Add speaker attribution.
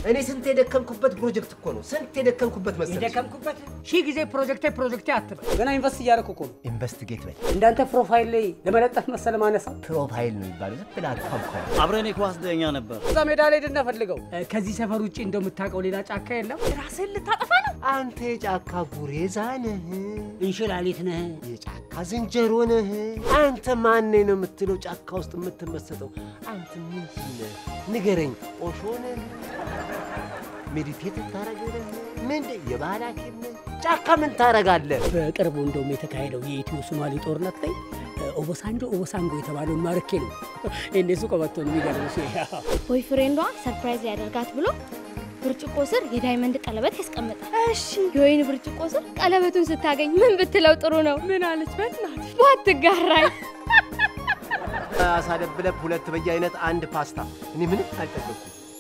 Speaker 1: እኔ ስንት የደከምኩበት ፕሮጀክት እኮ ነው። ስንት የደከምኩበት መሰለሽ።
Speaker 2: የደከምኩበት ሺህ ጊዜ ፕሮጀክቴ ፕሮጀክቴ አትበል።
Speaker 3: ገና ኢንቨስት እያደረኩ እኮ ነው።
Speaker 1: ኢንቨስቲጌት በል።
Speaker 3: እንዳንተ ፕሮፋይል ላይ ለመለጠፍ መሰለ ማነሳው።
Speaker 1: ፕሮፋይል ነው የሚባለው። ዝም ብለህ አትኳኳል።
Speaker 4: አብረን የኳስ ዳኛ ነበር።
Speaker 3: እዛ ሜዳ ላይ ድና ፈልገው
Speaker 2: ከዚህ ሰፈር ውጭ እንደምታውቀው ሌላ ጫካ የለም።
Speaker 5: ራስህን ልታጠፋ ነው።
Speaker 1: አንተ የጫካ ጉሬዛ ነህ፣
Speaker 2: እንሽላሊት ነህ።
Speaker 1: የጫካ ዝንጀሮ ነህ። አንተ ማን ነው የምትለው ጫካ ውስጥ የምትመሰጠው? አንተ ምንድን ነህ? ንገረኝ። ኦሾ ነህ? ሜዲቴት ታረግ ነህ? ምንድን የባህል ሐኪም ነህ? ጫካ ምን ታረጋለህ?
Speaker 2: በቅርቡ እንደውም የተካሄደው የኢትዮ ሶማሌ ጦርነት ላይ ኦቦሳንጆ ኦቦሳንጎ የተባለውን ማርኬ ነው እነሱ ቀበቶ ነው የሚገርምሽ።
Speaker 6: ቦይ ፍሬንዷ ሰርፕራይዝ ሊያደርጋት ብሎ ብርጭቆ ስር የዳይመንድ ቀለበት ያስቀምጣል።
Speaker 5: እሺ
Speaker 6: የወይን ብርጭቆ ስር ቀለበቱን ስታገኝ ምን ብትለው ጥሩ ነው?
Speaker 5: ምን አለች? በእናትሽ
Speaker 6: ባትጋራኝ።
Speaker 1: አሳደብለብ ሁለት በየአይነት አንድ ፓስታ። እኔ ምንም አልጠገብኩም።